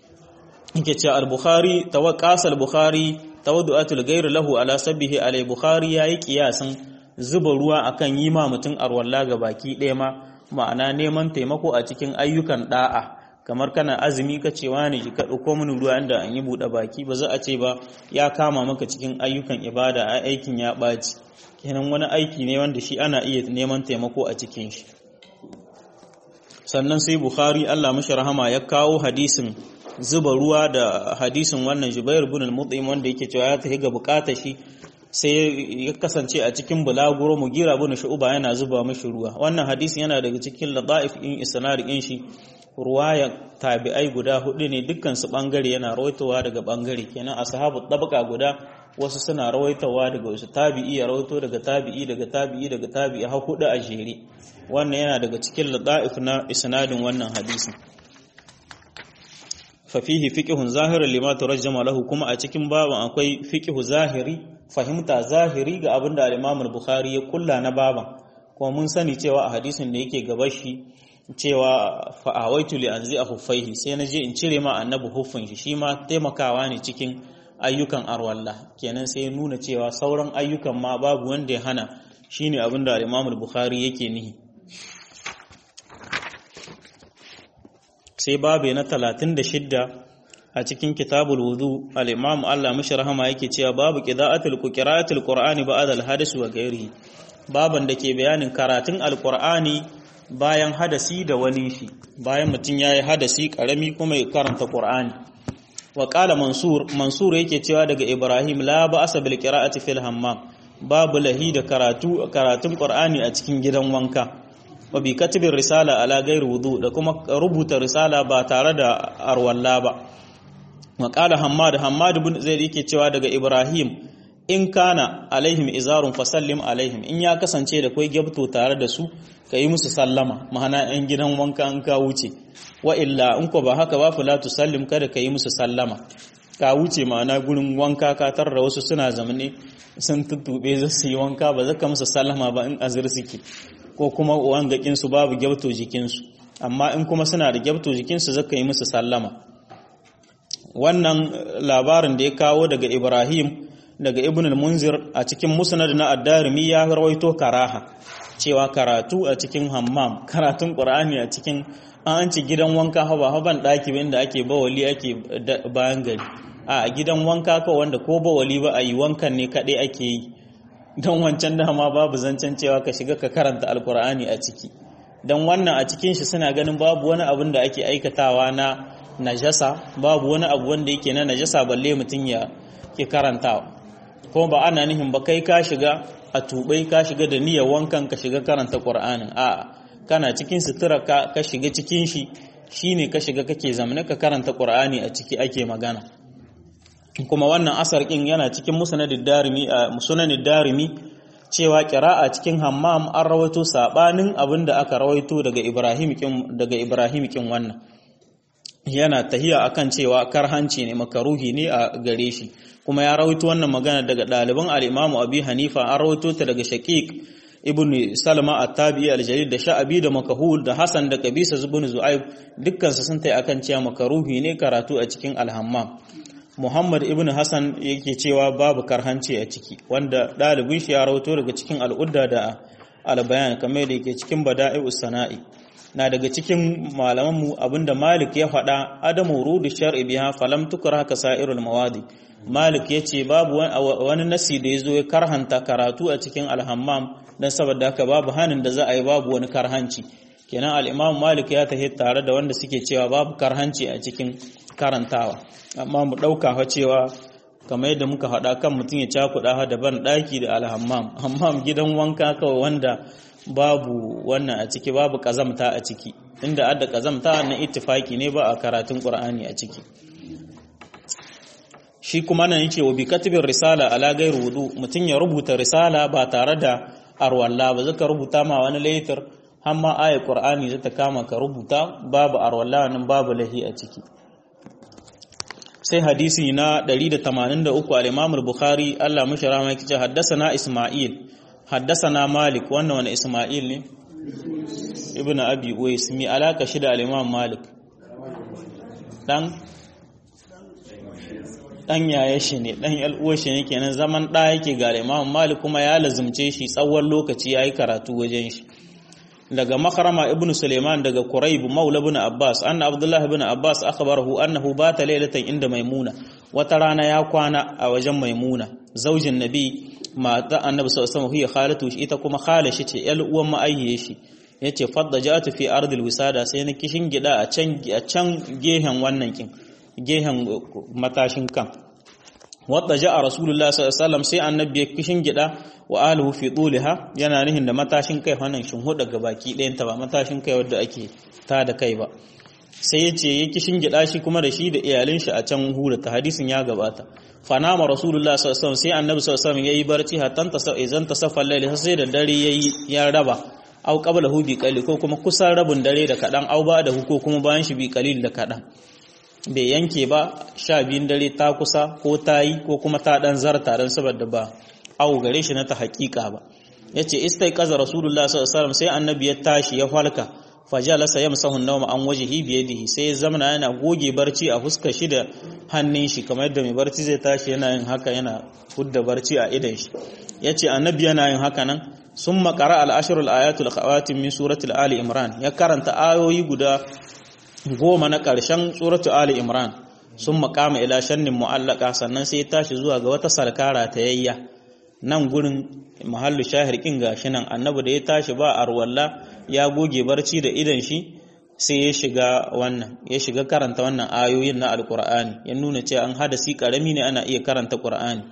yake cewa al-bukhari tawaqqas al-bukhari tawaddu'atul ghayr lahu ala sabbihi alai bukhari yayi kiyasan zuba ruwa akan yi ma mutun arwalla ga baki ɗaya ma ma'ana neman taimako a cikin ayyukan da'a kamar kana azumi ka cewa ne ka ɗauko mini ruwa inda an yi buɗe baki ba za a ce ba ya kama maka cikin ayyukan ibada a aikin ya ɓaci kenan wani aiki ne wanda shi ana iya neman taimako a cikin shi sannan sai bukhari allah mashi rahama ya kawo hadisin zuba ruwa da hadisin wannan Jubair ibn al-Mut'im wanda yake cewa ya tafi ga bukatar shi sai ya kasance a cikin bulaguro Mugira ibn Shu'ba yana zuba mishi ruwa wannan hadisi yana daga cikin ladaif in isnad in shi ruwaya tabi'ai guda hudu ne dukkan su bangare yana rawaitowa daga bangare kenan ashabu tabaka guda wasu suna rawaitowa daga wasu tabi'i ya rawaito daga tabi'i daga tabi'i daga tabi'i har hudu a jere wannan yana daga cikin ladaif na isnadin wannan hadisin fafihi fiqhun zahirin lima turajjama lahu kuma a cikin baban akwai fiqhu zahiri fahimta zahiri ga abin da al-Imam al-Bukhari ya kulla na baban kuma mun sani cewa a hadisin da yake gaba shi cewa fa'awaitu li anzi huffaihi sai na je in cire ma annabi huffin shi shi ma taimakawa ne cikin ayyukan arwalla kenan sai nuna cewa sauran ayyukan ma babu wanda ya hana shine abin da al-Imam al-Bukhari yake nihi sai babu na talatin da shidda a cikin kitabul wudu al-imam Allah mishi rahama yake cewa babu qira'atul qira'atul qur'ani ba'da al-hadis wa ghairihi baban da ke bayanin karatun al-qur'ani bayan hadasi da wani shi bayan mutum yayi hadasi karami kuma ya karanta qur'ani wa qala mansur mansur yake cewa daga ibrahim la ba'asa bil qira'ati fil hammam babu lahi da karatu karatun qur'ani a cikin gidan wanka wa bi katibin risala ala gairi wudu da kuma rubuta risala ba tare da arwalla ba wa qala hammad hammad ibn zaid yake cewa daga ibrahim in kana alaihim izarun fasallim alaihim in ya kasance da kai gyabto tare da su yi musu sallama ma'ana yan gidan wanka an ka wuce wa illa in ko ba haka ba fala tusallim kada ka yi musu sallama ka wuce ma'ana gurin wanka ka tarra wasu suna zamane sun tuttube za su yi wanka ba zaka musu sallama ba in azir suke ko kuma wangakinsu babu gyabto jikinsu amma in kuma suna da gyabto jikinsu zaka yi musu sallama wannan labarin da ya kawo daga ibrahim daga ibn al-munzir a cikin musnad na ad-darimi ya rawaito karaha cewa karatu a cikin hammam karatun qur'ani a cikin an ci gidan wanka haba haban daki inda ake bawali ake bayan gari a gidan wanka ko wanda ko bawali ba a yi wankan ne kadai ake yi don wancan dama babu zancen cewa ka shiga ka karanta alkur'ani a ciki don wannan a cikin shi suna ganin babu wani abin da ake aikatawa na najasa babu wani abu wanda yake na najasa balle mutum ya ke karantawa kuma ba ana nihin ba kai ka shiga a tubai ka shiga da niyyar wankan ka shiga karanta qur'anin a kana cikin sutura ka, ka shiga cikin shi shine ka shiga kake zamane ka karanta qur'ani a ciki ake magana kuma wannan asar kin yana cikin musnadid darimi a musnadid darimi cewa qira'a cikin hammam an rawaito sabanin abinda aka rawaito daga Ibrahim kin daga Ibrahim kin wannan yana tahiya akan cewa karhanci ne makaruhi ne a gare shi kuma ya rawaito wannan magana daga ɗaliban al-Imam Abi Hanifa an rawaito ta daga Shaqiq ibn Salma at-Tabi'i al-Jalil da Sha'abi da Makahul da Hasan da Qabisa ibn Zu'aib dukkan su sun tayi akan cewa makaruhi ne karatu a cikin al-hammam Muhammad ibn Hassan yake cewa babu karhanci a ciki wanda ɗalibin shi ya rawato daga cikin al'udda da albayan kamar da yake cikin bada'i'us sana'i na daga cikin malamanmu abinda Malik ya faɗa adamu rudu shar'i biha falam tukra ka sa'irul mawadi Malik ya ce babu wani nasi da ya zo ya karhanta karatu a cikin alhammam dan saboda haka babu hanin da za a yi babu wani karhanci kenan al-Imam Malik ya tahi tare da wanda suke cewa babu karhanci a cikin karantawa amma mu ɗauka fa cewa kamar yadda muka haɗa kan mutum ya cakuɗa ha daban ɗaki da alhammam hammam gidan wanka kawai wanda babu wannan a ciki babu ƙazamta a ciki inda adda ƙazamta na ittifaki ne ba a karatun ƙur'ani a ciki shi kuma nan yake wa bi katibin risala ala gairu wudu mutum ya rubuta risala ba tare da arwalla ba zaka rubuta ma wani laitar har ma ayat qur'ani zata kama ka rubuta babu arwalla nan babu lahi a ciki sai hadisi na 183 al-Imam al-Bukhari Allah mushi rahama yake ce haddathana Isma'il haddathana Malik wannan wani Isma'il ne Ibn Abi Uwais mi alaka shi da al-Imam Malik dan dan yaya shi ne dan yal'uwar shi ne kenan zaman da yake ga Imam Malik kuma ya lazumce shi tsawon lokaci yayi karatu wajen shi daga makarama ibn Suleiman daga Quraib maula ibn Abbas anna Abdullah ibn Abbas akhbarahu annahu bata laylatan inda Maimuna wata rana ya kwana a wajen Maimuna zaujin Nabi mata Annabi sallallahu alaihi wasallam hiya khalatu ita kuma khala shi ce yal uwan ma'ayye shi yace fadda ja'atu fi ardil wisada sai na kishin gida a can a can gehen wannan kin gehen matashin kan wadda ja'a rasulullah sallallahu alaihi wasallam sai annabi ya kishin gida wa alihu fi tuliha yana nihin da matashin kai wannan shin huda ga baki ɗayan ta ba matashin kai wanda ake ta da kai ba sai yace ya kishin gida shi kuma da shi da iyalin shi a can hura ta hadisin ya gabata fanama rasulullah sallallahu alaihi wasallam sai annabi sallallahu alaihi wasallam yayi barci hatta ta idan ta safa laili sai da dare yayi ya raba au qabla hu bi qalil ko kuma kusan rabin dare da kadan au ba da hu ko kuma bayan shi bi qalil da kadan bai yanke ba sha biyun dare ta kusa ko ta yi ko kuma ta dan zarta don saboda ba au gare shi na ta hakika ba ya ce istai kaza rasulullah sallallahu sai annabi ya tashi ya falka fajalasa yamsahu an-nawma an wajhihi bi yadihi sai ya zamana yana goge barci a fuskar shi da hannun shi kamar yadda mai barci zai tashi yana yin haka yana hudda barci a idan shi yace annabi yana yin haka nan summa qara al-ashr al-ayatul khawatim min surati ali imran ya karanta ayoyi guda goma na ƙarshen suratu Ali Imran sun makama ila shannin mu'allaka sannan sai ya tashi zuwa ga wata sarkara ta yayya nan gurin mahallu shahir kin gashi nan annabi da ya tashi ba arwalla ya goge barci da idan shi sai ya shiga wannan ya shiga karanta wannan ayoyin na alqur'ani ya nuna cewa an hadasi karami ne ana iya karanta qur'ani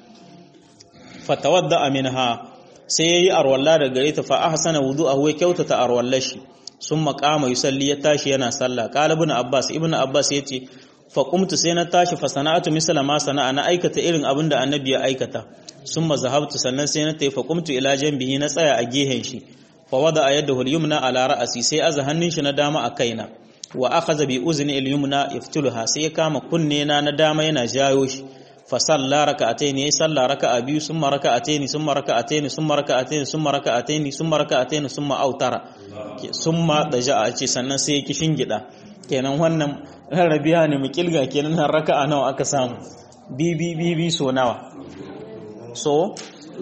fatawadda minha sai yayi arwalla da gare ta fa ahsana wudu'ahu ya kyautata arwallashi sun makama yusalli ya tashi yana sallah qala ibn abbas ibn abbas yace fa qumtu sai na tashi fa sana'atu misla ma sana'a na aikata irin abin da annabi ya aikata summa zahabtu sannan sai na tafi fa qumtu ila janbihi na tsaya a gehen shi fa wada yadahu al-yumna ala ra'si sai aza hannun shi na dama a kaina wa akhadha bi uzni al-yumna yaftuluha sai ya kama kunne na na dama yana jayo shi fa salla raka'atayn ya salla raka'a biyu summa raka'atayn summa raka'atayn summa raka'atayn summa raka'atayn summa raka'atayn summa autara summa daja'a ce sannan sai ya kishin gida kenan wannan rarrabiya ne mu kilga kenan nan raka'a nawa aka samu bibi bibi so nawa so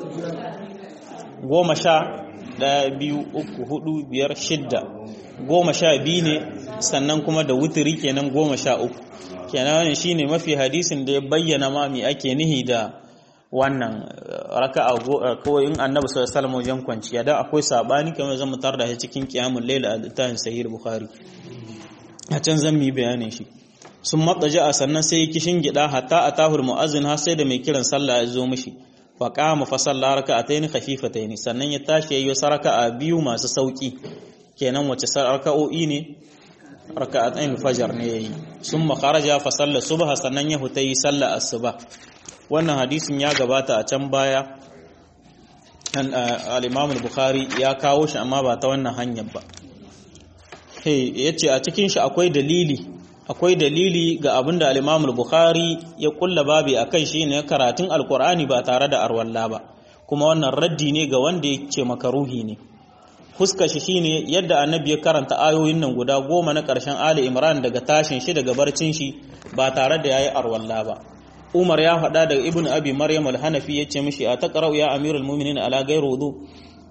goma sha ɗaya biyu uku hudu biyar shidda goma sha biyu ne sannan kuma da wuturi kenan goma sha uku kenan wani shine mafi hadisin da ya bayyana ma me ake nihi da wannan raka'a ko in annabi sallallahu alaihi wasallam wajen kwanciya dan akwai sabani kamar zan mutar da shi cikin qiyamul layl a littafin sahih bukhari a can zan yi bayanin shi sun matsaja a sannan sai kishin gida hatta a tahur mu'azzin har sai da mai kiran sallah ya zo mishi fa qama fa salla raka'atayn khafifatayn sannan ya tashi yayi raka'a biyu masu sauki kenan wace raka'o'i ne raka'atayn fajar ne yayi summa kharaja fa salla subha sannan ya hutayi salla asuba wannan hadisin ya gabata a can baya al-Imam al-Bukhari ya kawo shi amma ba ta wannan hanyar ba ya ce a cikin shi akwai dalili akwai dalili ga abin da al-Imam al-Bukhari ya kulla babi akan shi ne karatun alkur'ani ba tare da arwalla ba kuma wannan raddi ne ga wanda ya ce makaruhi ne fuska shi shine yadda annabi ya karanta ayoyin nan guda goma na ƙarshen Ali Imran daga tashin shi daga barcin shi ba tare da yayi arwalla ba Umar ya faɗa daga Ibn Abi Maryam al-Hanafi yace mishi a taqra'u ya Amirul Mu'minin ala ghayri wudu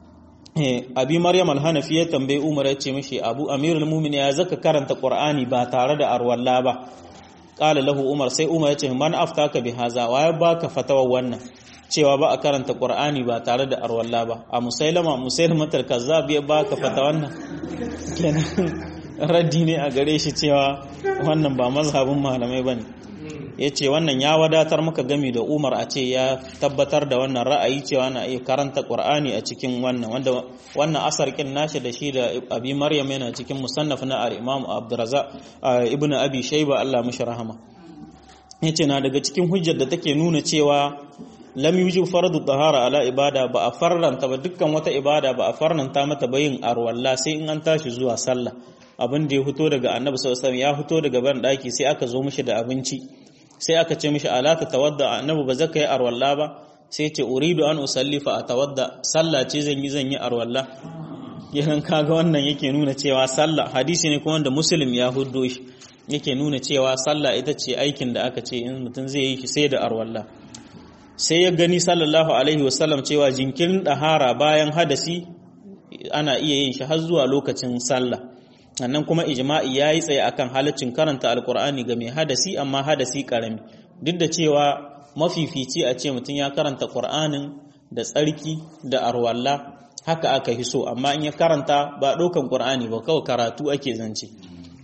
abi maryam al-hanafi ya tambaye umar ya ce mishi abu amirul mu'minin ya zaka karanta qur'ani ba tare da arwalla ba qala lahu umar sai umar ya ce man aftaka bi haza wa ya baka fatawa wannan cewa ba a karanta qur'ani ba tare da arwalla ba a musailama musailama kazzab ya baka fatawa wannan kenan raddi ne a gare shi cewa wannan ba mazhabin malamai bane ya ce wannan ya wadatar maka gami da umar a ce ya tabbatar da wannan ra'ayi cewa na iya karanta ƙwar'ani a cikin wannan wanda wannan asar kin nashi da shi da abi maryam yana cikin musannaf na al-imam abdurrazzaq ibn abi shayba Allah mishi rahama yace na daga cikin hujjar da take nuna cewa lam yujib fardu tahara ala ibada ba a farranta ba dukkan wata ibada ba a farnanta mata bayin arwalla sai in an tashi zuwa sallah abin da ya fito daga annabi sallallahu alaihi wasallam ya fito daga ban daki sai aka zo mishi da abinci sai aka ce mishi ala ta tawadda annabi ba zaka yi arwalla ba sai ce uridu an usalli fa atawadda sallah ce zan yi zan yi arwalla yanan kaga wannan yake nuna cewa sallah hadisi ne kuma wanda muslim ya huddo shi yake nuna cewa sallah ita ce aikin da aka ce in mutum zai yi shi sai da arwalla sai ya gani sallallahu alaihi wasallam cewa jinkirin dahara bayan hadasi ana iya yin shi har zuwa lokacin sallah sannan kuma ijma'i ya yi tsaye akan halaccin karanta alkur'ani ga mai hadasi amma hadasi karami duk da cewa mafifici a ce mutum ya karanta ƙur'anin da tsarki da arwalla haka aka fi so amma in ya karanta ba ɗaukan ƙur'ani ba kawai karatu ake zance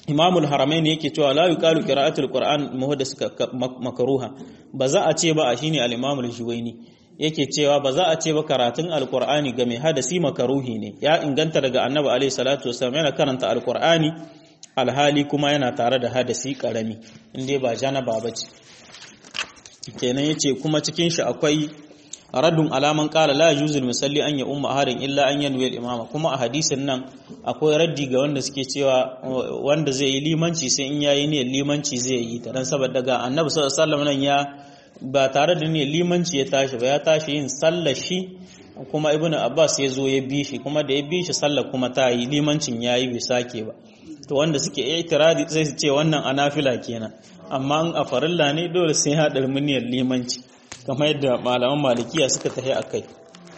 imamul haramain yake cewa la yuqalu qira'atul qur'an muhaddas makruha ba za a ce ba a shine al-imamul juwaini yake cewa ba za a ce ba karatun alqur'ani ga mai hadasi makaruhi ne ya inganta daga annabi alaihi salatu wasallam yana karanta alqur'ani alhali kuma yana tare da hadasi karami inda ba janaba bace kenan yace kuma cikin shi akwai raddun alaman kala la yuzul musalli an ya umma harin illa an yanwi imama kuma a hadisin nan akwai raddi ga wanda suke cewa wanda zai yi limanci sai in yayi ne limanci zai yi ta dan saboda ga annabi sallallahu alaihi wasallam nan ya ba tare da ne limanci ya tashi ba ya tashi yin sallar shi kuma ibnu abbas ya zo ya bi shi kuma da ya bi shi sallar kuma ta yi limancin yayi bai sake ba to wanda suke itiradi sai su ce wannan anafila kenan amma a farilla ne dole sai ya dar muniyar limanci kamar yadda malaman malikiya suka tafi a kai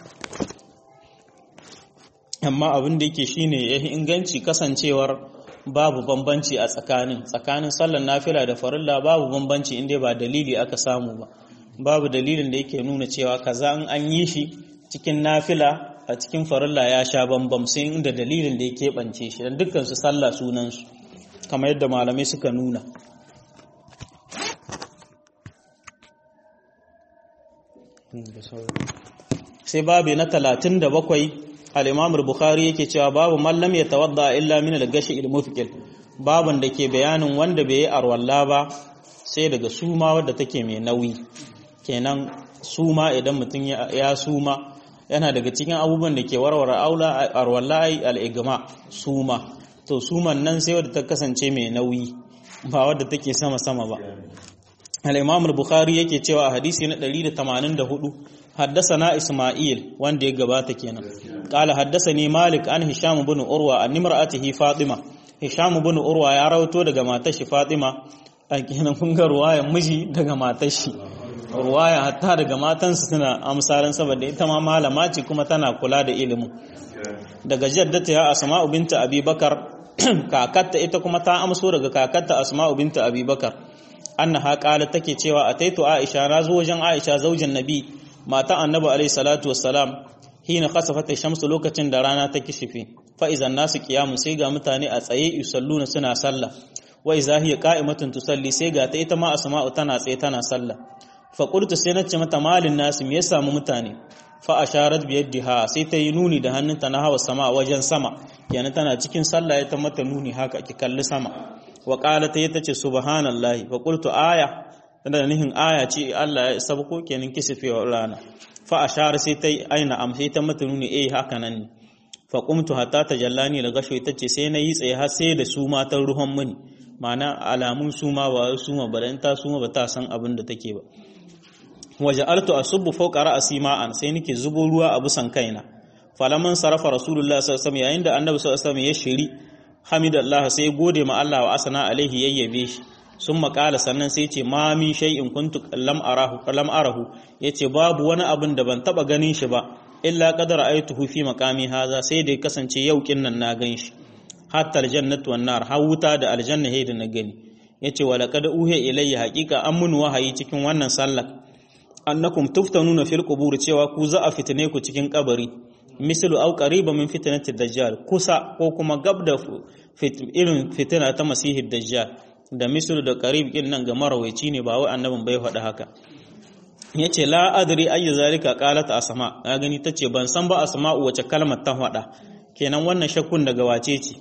amma abin da yake shine ya inganci kasancewar babu bambanci a tsakanin tsakanin sallar nafila da farilla babu bambanci inda ba dalili aka samu ba babu dalilin da yake nuna cewa kaza in an yi shi cikin nafila a cikin farilla ya sha bambam sai inda dalilin da ya keɓance shi don dukkan su sallah sunansu kamar yadda malamai suka nuna sai babu na talatin da bakwai al'imamur bukhari yake cewa babu mallam ya tawadda illa min al-gashi il-mufkil babun da ke bayanin wanda bai yi arwalla ba sai daga suma wadda take mai nauyi kenan suma idan mutum ya suma yana daga cikin abubuwan da ke warware aula arwalla al-igma suma to suman nan sai wadda ta kasance mai nauyi ba wadda take sama-sama ba al-imam al-bukhari yake cewa a hadisi na 184 حدثنا إسماعيل وان دي غباتا كينا قال حدثني مالك عن هشام بن أروى عن امرأته فاطمة هشام بن أروى يا روتو daga matar shi Fatima a kenan kun ga ruwaya miji daga matar shi ruwaya hatta daga matansa suna amsalan saboda ita ma malama ce kuma tana kula da ilimin daga jaddata ya Asma'u binta Abi Bakar kakatta ita kuma ta amso daga kakatta Asma'u binta Abi Bakar annaha qalat take cewa ataitu Aisha na zo wajen Aisha zaujin Nabi mata annabi alaihi salatu wassalam hina khasafat shamsu lokacin da rana ta kishife fa idan nasu qiyamun sai ga mutane a tsaye yusalluna suna sallah wa idza hiya qa'imatun tusalli sai ga ta ita ma asma'u tana tsaye tana sallah fa qultu sai nace mata malin nasu me ya samu mutane fa asharat bi yadiha sai ta yi nuni da hannunta na hawa sama wajen sama kenan tana cikin sallah ya ta mata nuni haka ki kalli sama wa qalat ta tace subhanallahi fa qultu aya da nihin aya ce Allah ya sabko kenan kisifewa rana fa ashara sai ta aina am sai ta mata nuni eh haka nan ne fa qumtu hatta tajallani la gasho tace sai na yi tsaye har sai da su matan ruhan muni ma'ana alamun suma ba suma ba dan ta suma ba ta san abin da take ba waja'altu asubbu fawqa ra'si ma'an sai nake zubo ruwa a busan kaina falaman sarafa rasulullah sallallahu alaihi wasallam yayin da annabi sallallahu alaihi wasallam ya shiri hamidallah sai gode ma Allah wa asana alaihi yayyabe shi sun makala sannan sai ce ma min shay'in kuntu lam arahu lam arahu yace babu wani abin da ban taba ganin shi ba illa qad ra'aytuhu fi maqami haza sai da kasance yau kinnan na gan shi hatta aljannatu wan nar har wuta da aljanna hay da na gani yace wala qad uhiya ilayya haqiqa an mun wahayi cikin wannan sallar annakum tuftanuna fil qubur cewa ku za a fitine ku cikin kabari mislu au qariba min fitnati dajjal kusa ko kuma gab da irin fitina ta masihi dajjal da mislu da qarib din nan ga marawaici ne ba wai annabin bai faɗa haka yace la adri ayyu zalika qalat asma na gani tace ban san ba asma'u wace kalmar ta faɗa kenan wannan shakkun daga wace ce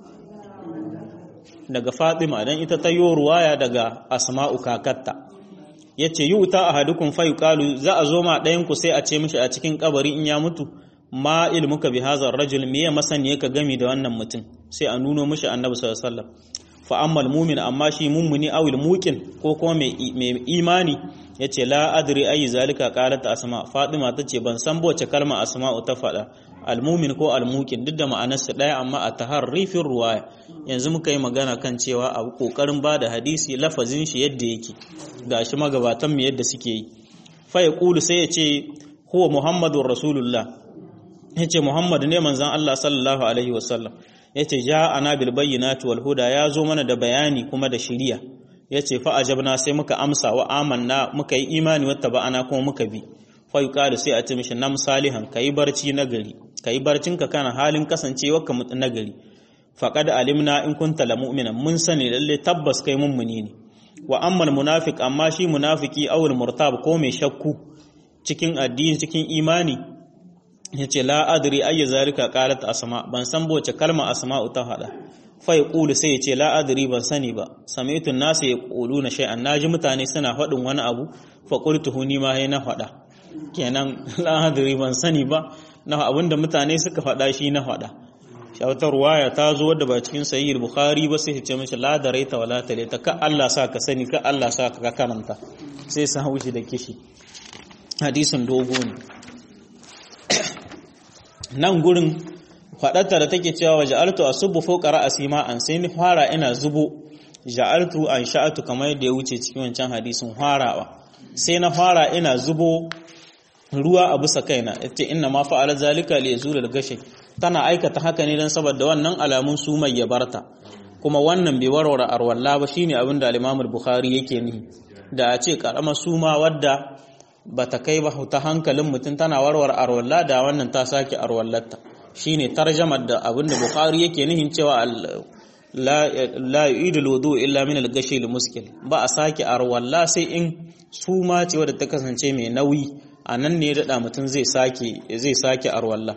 daga Fatima dan ita ta yi ruwaya daga asma'u kakatta yace yuta ahadukum fa yuqalu za a zo ma ɗayan ku sai a ce mishi a cikin kabari in ya mutu ma ilmuka bi hazar rajul me ya masani ka gami da wannan mutum sai a nuno mishi annabi sallallahu alaihi wasallam fa ammal mu'min amma shi mummuni awil muqin ko kuma mai imani yace la adri ayi zalika qalat asma fatima tace ban san boce kalma asma'u ta fada almumin ko almuqin duk da ma'anarsa daya amma a taharrifin ruwaya yanzu muka yi magana kan cewa a kokarin bada hadisi lafazin shi yadda yake gashi magabatan mu yadda suke yi fa yaqulu sai yace huwa muhammadur rasulullah yace muhammad ne manzon Allah sallallahu alaihi wasallam yace ja'ana bil bayyinati wal huda ya zo mana da bayani kuma da shiriya yace fa ajabna sai muka amsa wa amanna muka yi imani wata ba'ana kuma muka bi fa yuqalu sai a ce mishi nam salihan kai barci nagari kai barcin ka kana halin kasancewa ka mutu nagari faqad alimna in kunta la mu'mina mun sani lalle tabbas kai mummuni ne wa ammal munafiq amma shi munafiki awul murtab ko mai shakku cikin addini cikin imani yace la adri ayya zalika qalat asma ban san boce kalma asma'u ta hada fa yaqulu sai yace la adri ban sani ba sami'tu an-nas yaquluna shay'an naji mutane suna faɗin wani abu fa qultuhu ni ma na faɗa kenan la adri ban sani ba na abinda mutane suka faɗa shi na faɗa shawatar waya ta zo wadda ba cikin sahih bukhari ba sai ce mishi la daraita wala talita ka Allah sa ka sani ka Allah sa ka karanta sai sa haushi da kishi hadisin dogo ne nan gurin faɗarta da take cewa ja'altu asubbu fawqa ra'si ma an sai ni fara ina zubo ja'altu an sha'atu kamar yadda ya wuce cikin wancan hadisin farawa sai na fara ina zubo ruwa a bisa kaina yace inna ma fa'ala zalika li yazula al-gashi tana aikata haka ne dan saboda wannan alamun su mai yabarta kuma wannan bai warware arwalla ba shine abin da al-Imam al-Bukhari yake nihi da a ce karamar suma wadda bata kai ba ta hankalin mutum tana warware arwalla da wannan ta sake arwallarta shine tarjamar da abin da Bukhari yake nihin cewa la la yu'idul wudu illa min al-gashi al-muskil ba a sake arwalla sai in suma ce wadda ta kasance mai nauyi a nan ne daɗa mutum zai sake zai sake arwalla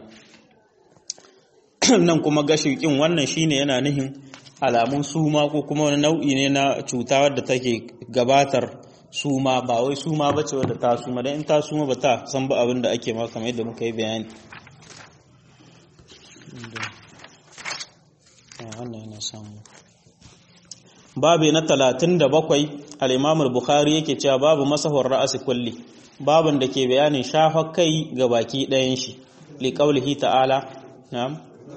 nan kuma gashikin wannan shine yana nihin alamun suma ko kuma wani nau'i ne na cuta wadda take gabatar suma ba wai suma ba ce wadda ta suma don in ta suma ba ta san ba abin da ake ma kamar yadda muka yi bayani babu na talatin da bakwai al'imamul bukhari yake cewa babu masahur ra'asi kulli babin da ke bayanin shafa kai ga baki ɗayan shi liƙaulihi ta'ala na'am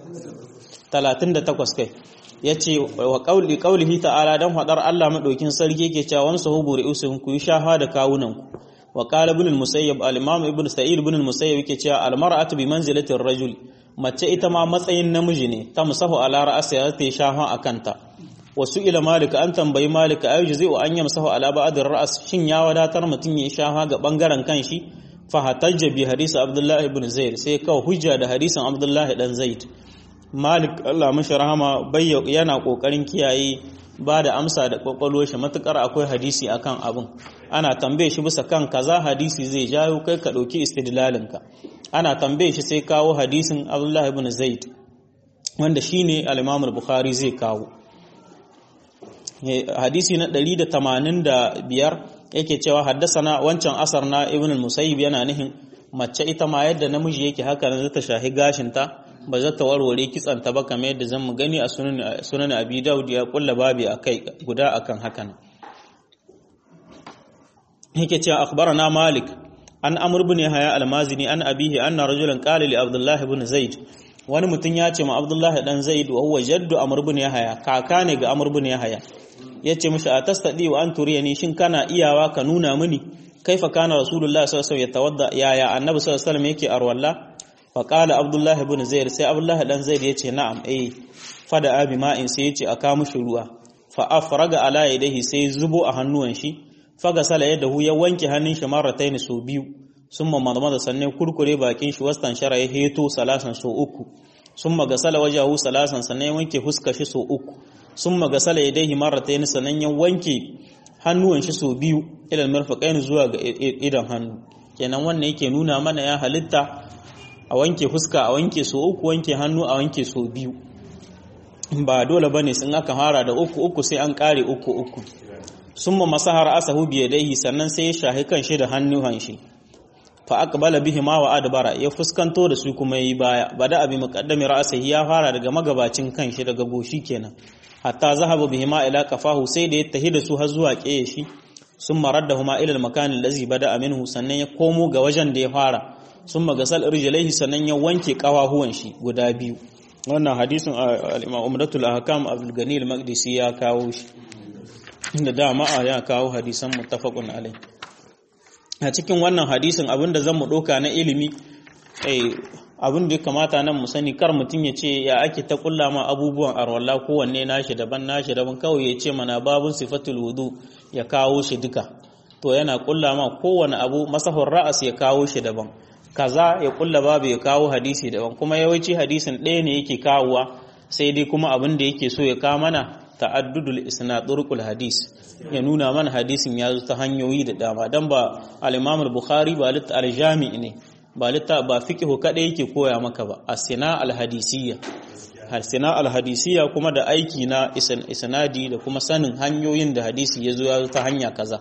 38 kai yace wa qauli qaulihi ta'ala dan hadar Allah madaukin sarki yake cewa wamsa huburi usun ku shafa da kawunan ku wa qala ibn al-musayyib al-imam ibn sa'id ibn al-musayyib yake cewa al-mar'atu bi manzilati ar-rajul mace ita ma matsayin namiji ne ta musahu ala ra'siha ta shafa akanta wasu ila malika an tambayi malika ayu zai wa an yamsahu ala ba'd ar-ra's shin ya wadatar mutun ya shafa ga bangaren kanshi fa hatajja bi hadisi abdullah ibn zaid sai kawo hujja da hadisin abdullah dan zaid malik Allah mashi rahama bayya yana kokarin kiyaye ba da amsa da kwakwalwar shi matukar akwai hadisi akan abin ana tambaye shi bisa kan kaza hadisi zai jayo kai ka dauki istidlalin ka ana tambaye shi sai kawo hadisin abdullah ibn zaid wanda shine al-imam al-bukhari zai kawo hadisi na 185 yake cewa haddasana wancan asar na ibn al-musayyib yana nihin mace ita ma yadda namiji yake haka nan ta shahi gashinta ba za ta warware kitsanta ba kamar yadda zan mu gani a sunan abi daud ya kulla babi akai guda akan hakan yake cewa akhbarana malik an amr ibn haya al-mazini an abihi anna rajulan qala li abdullah ibn zaid wani mutum ya ce ma abdullah dan zaid wa huwa jaddu amr ibn haya kaka ne ga amr ibn haya yace mishi atastadi wa an turiyani shin kana iyawa ka nuna mini kaifa kana rasulullahi sallallahu alaihi wasallam yatawadda yaya annabi sallallahu alaihi wasallam yake arwalla fa qala abdullah ibn zaid sai abdullah dan zaid yace na'am eh fada abi ma'in sai yace aka mushi ruwa fa afraga ala yadihi sai zubo a hannuwan shi faga sala yadahu ya wanke hannun shi marrataini so biyu summa madmada sannan kurkure bakin shi wastan shara ya heto salasan so uku summa gasala wajahu salasan sannan ya wanke huska shi so uku summa gasala yadayhi marrataini sannan ya wanke hannuwan shi so biyu ilal marfaqain zuwa ga idan hannu kenan wannan yake nuna mana ya halitta a wanke fuska a wanke so uku wanke hannu a wanke so biyu ba dole bane sun aka fara da uku uku sai an kare uku uku summa masahara asahu bi yadayhi sannan sai ya shahi kan shi da hannuwan shi fa aqbala bihi ma wa adbara ya fuskanto da su kuma yi baya bada abi muqaddami ra'sihi ya fara daga magabacin kan shi daga goshi kenan hatta zahaba bihi ma ila kafahu sai da ya tahi da su har zuwa kiyaye shi summa raddahuma ila al-makan allazi bada minhu sannan ya komo ga wajen da ya fara summa gasal rijlaihi sannan ya wanke kawahuwan shi guda biyu wannan hadisin al-imam umratul ahkam abdul gani al-maqdisi ya kawo shi da dama ya kawo hadisan muttafaqun alai a cikin wannan hadisin abinda zan mu doka na ilimi abin da ya kamata nan mu sani kar mutum ya ce ya ake ta kulla ma abubuwan arwalla kowanne nashi daban nashi daban kawai ya ce mana babun sifatul wudu ya kawo shi duka to yana kulla ma kowane abu masahur ra'as ya kawo shi daban kaza ya kulla babu ya kawo hadisi daban kuma yawanci hadisin ɗaya ne yake kawowa sai dai kuma abin da yake so ya kawo mana ta'addudul isnad turqul hadis ya nuna mana hadisin ya zo ta hanyoyi da dama dan ba al-Imam al-Bukhari ba lit al-Jami ne ba litta ba fiqhu kada yake koya maka ba as-sina al-hadisiyya al-sina al-hadisiyya kuma da aiki na isnadi da kuma sanin hanyoyin da hadisi ya zo ya zo ta hanya kaza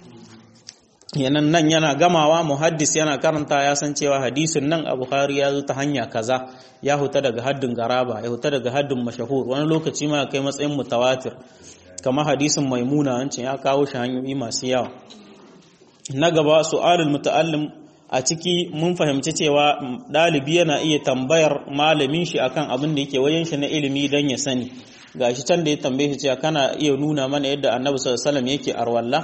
yanan nan yana gamawa muhaddis yana karanta ya san cewa hadisin nan a bukhari ya zo ta hanya kaza ya huta daga haddin garaba ya huta daga haddin mashahur wani lokaci ma kai matsayin mutawatir kamar hadisin maimuna wancan ya kawo shi hanyoyi masu yawa na gaba su'alul muta'allim a ciki mun fahimci cewa ɗalibi yana iya tambayar malamin shi akan abin da yake wajen shi na ilimi don ya sani gashi can da ya tambaye shi cewa kana iya nuna mana yadda annabi sallallahu alaihi wasallam yake arwalla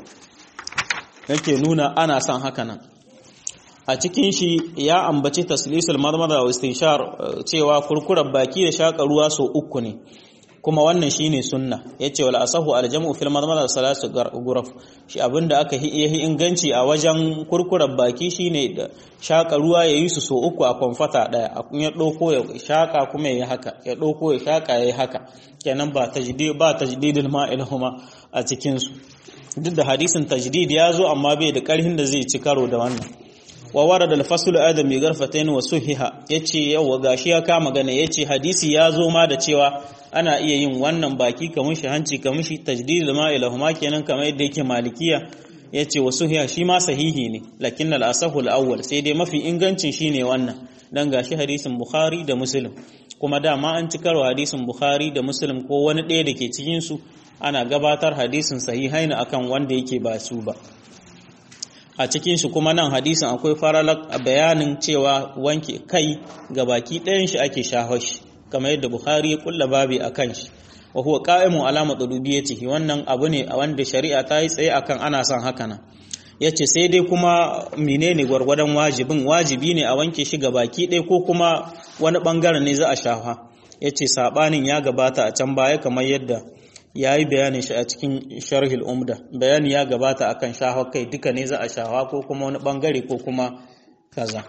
yake nuna ana son haka nan a cikin shi ya ambaci taslisul marmara wa istinshar cewa kurkurar baki da shaka ruwa so uku ne kuma wannan shine sunna yace wal asahu al jam'u fil marmara salasu guraf shi abinda aka yi inganci a wajen kurkurar baki shine da shaka ruwa yayi su so uku a konfata daya ya dauko ya shaka kuma yayi haka ya dauko ya shaka yayi haka kenan ba tajdid ba tajdidul ma'il huma a cikin su duk da hadisin tajdid ya zo amma bai da karhin da zai ci karo da wannan wa warada al-fasl adam bi garfatain wa suhiha yace yawa gashi ya kama gane yace hadisi ya zo ma da cewa ana iya yin wannan baki kamar shi hanci kamar shi tajdid ma ilahuma kenan kamar yadda yake malikiya yace wa suhiha shi ma sahihi ne lakin al-asahu al-awwal sai dai mafi ingancin shine wannan dan gashi hadisin bukhari da muslim kuma dama an ci karo hadisin bukhari da muslim ko wani ɗaya da ke cikin su ana gabatar hadisin sahihaina akan wanda yake ba su ba a cikin shi kuma nan hadisin akwai faralak bayanin cewa wanke kai ga baki ɗayan shi ake shahar shi kamar yadda Bukhari ya kulla babi akan shi wa huwa qa'imu ala matlubiyyatihi wannan abu ne a wanda shari'a ta yi tsaye akan ana son haka nan yace sai dai kuma menene gwargwadon wajibin wajibi ne a wanke shi ga baki ɗaya ko kuma wani bangaren ne za a shafa yace sabanin ya gabata a can baya kamar yadda ya yi bayanin shi a cikin sharhil umda bayani ya gabata akan shahwa kai duka ne za a shahwa ko kuma wani bangare ko kuma kaza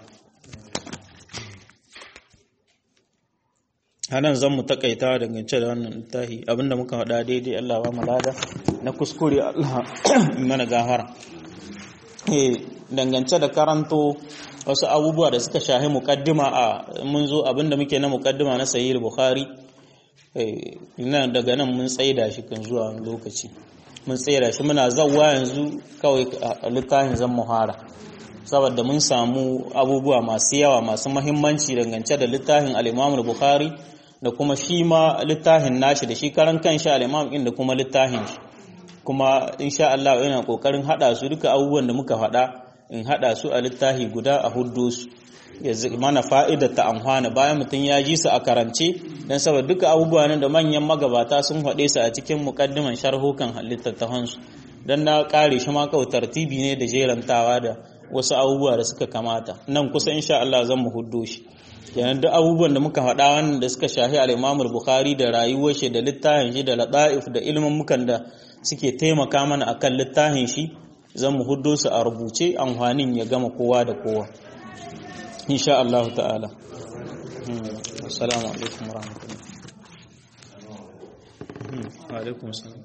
hanan zan mu takaita dangance da wannan littafi abinda muka faɗa daidai Allah ba mu lada na kuskure Allah mana gahara eh dangance da karanto wasu abubuwa da suka shahi muqaddima a mun zo abinda muke na muqaddima na sahih bukhari nan daga nan mun tsaida shi kan zuwa lokaci mun tsaida shi muna zawwa yanzu kawai a littafin zan muhara saboda mun samu abubuwa masu yawa masu mahimmanci dangance da littafin al-Imam bukhari da kuma shi ma littafin nashi da shi karan kanshi al-Imam din da kuma littafin shi kuma insha Allah ina kokarin hada su duka abubuwan da muka faɗa in hada su a littafi guda a huddo su ya mana fa'ida ta amfana bayan mutum ya ji su a karance don saboda duka abubuwa nan da manyan magabata sun haɗe su a cikin muƙaddiman sharhukan littattafansu don na ƙare shi ma kawai tartibi ne da jerantawa da wasu abubuwa da suka kamata nan kusa insha Allah zan mu huddo shi yanar duk abubuwan da muka faɗa wannan da suka shahi al'imamul bukhari da rayuwar shi da littafin shi da lata'if da ilimin mukan da suke taimaka mana akan littafin shi zan mu huddo su a rubuce amfanin ya gama kowa da kowa إن شاء الله تعالى السلام عليكم ورحمة الله وعليكم السلام